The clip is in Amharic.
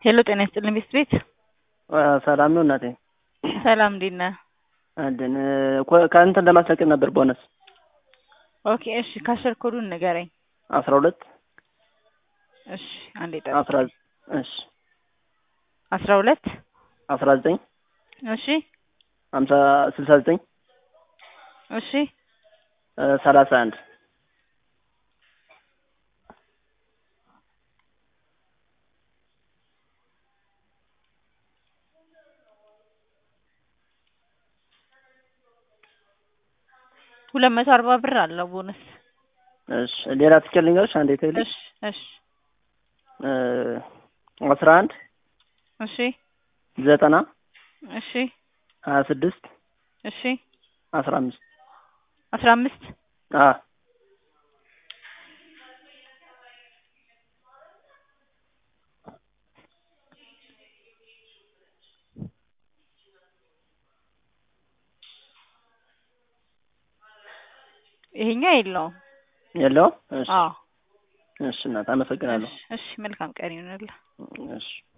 ሄሎ ጤና ይስጥልኝ ቤት ቤት ሰላም ነው እናቴ። ሰላም እንዴት ነህ? አለን ከእንትን ለማስለቀቅ ነበር ቦነስ ኦኬ እሺ ካሸር ኮዱን ንገረኝ። አስራ ሁለት እሺ አንዴ አስራ ጠብቅ። እሺ አስራ ሁለት አስራ ዘጠኝ እሺ ሀምሳ ስልሳ ዘጠኝ እሺ ሰላሳ አንድ ሁለት መቶ አርባ ብር አለው ቦነስ። እሺ ሌላ ትኬት ልንገርሽ አንዴ ትልሽ እሺ እሺ አስራ አንድ እሺ ዘጠና እሺ ሀያ ስድስት እሺ አስራ አምስት አስራ አምስት አ ይሄኛው የለውም። የለውም። እሺ አዎ እሺ እናት አመሰግናለሁ። እሺ እሺ መልካም ቀን ይሁንልህ። እሺ